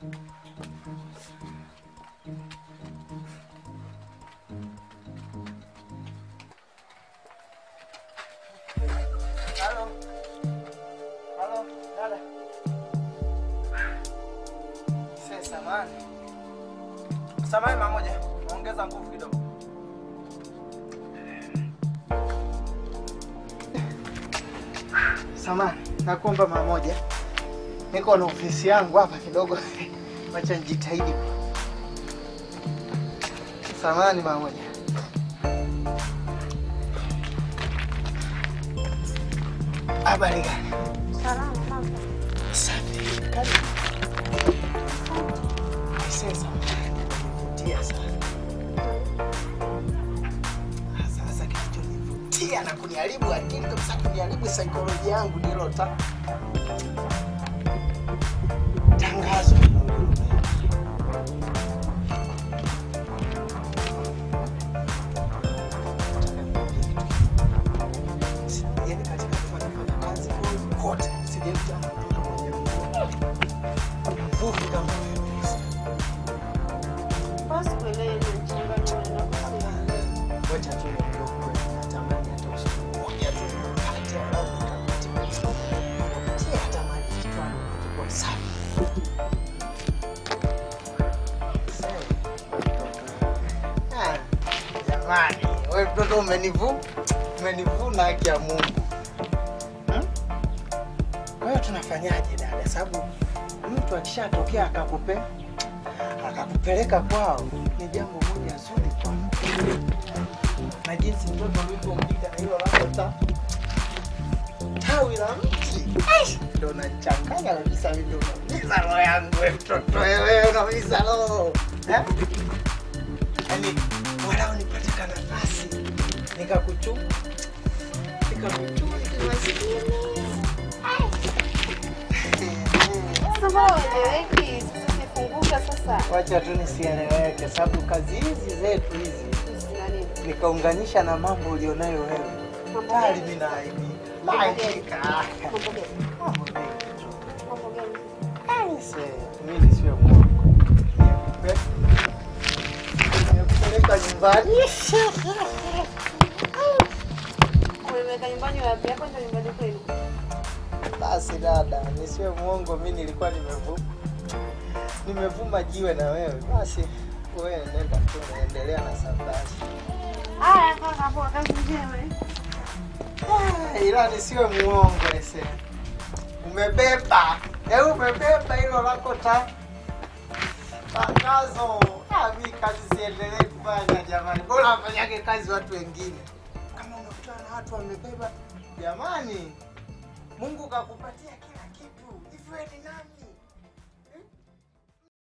Halo. Halo, dada. Sasa samani. Samani mara moja. Ongeza nguvu kidogo. Samani, nakuomba mara moja. Niko na ofisi yangu hapa kidogo. Wacha nijitahidi. Samani mara moja. Habari gani? Salama mama. Safi. Karibu. Sasa tia sana. Sasa kilichonivutia na kuniharibu akili kabisa, kuniharibu saikolojia yangu ni hilo ta tangazo. Yaani katika kufanya fanya kazi kote sijaikuta mtu mwenye nguvu kama wewe. Basi kuelewa inachanganya na kusema. Wacha tu niondoke, natamani hata usiku mmoja tu nipate angalau nikapate. Si hata maji kichwani kwa safi. Ah, Jamani, wewe mtoto umenivu umenivuna haki ya Mungu. Hmm? Kwa hiyo tunafanyaje dada? Sababu mtu akishatokea akakupe akakupeleka kwao ni jambo moja zuri kwako na jinsi mtoto ulivyompika na hilo lako ta tawi la mti Ai, ndo nachanganya kabisa, mimi ndo unaumiza roho yangu we mtoto wewe, unaumiza roho Eh? yaani walau nipate ka nafasi nikakuchuma nikakuchuma kimaskini Sasa mbona ueleweki? Sasa umefunguka sasa. wacha tu nisieleweke, sababu kazi hizi zetu hizi Sina nini? nikaunganisha na mambo ulionayo wewe Mambo tayari gani? mimi naaibika. Mambo gani? Naaibika. Mambo gani? Mambo mengi tu. Mambo gani? Aise, mimi nisiwe mwongo. Nikupe- Nikupeleka nyumbani. Umeweka nyumbani wapi? Hapa ndio nyumbani kwenu. Basi dada, nisiwe mwongo, mimi nilikuwa nimevuma nimevuma jiwe na wewe. Basi wewe nenda tu, naendelea na safari. Haya kaka, hapo kazi njema. eh? Ah, ila nisiwe muongo ese. Umebeba. Eh, umebeba hilo lako ta. Tangazo. Ah, mimi kazi siendelee kufanya jamani. Bora wafanyage kazi watu wengine. Kama unakutana na watu wamebeba, jamani. Mungu kakupatia kila kitu. Hivi wewe ni nani?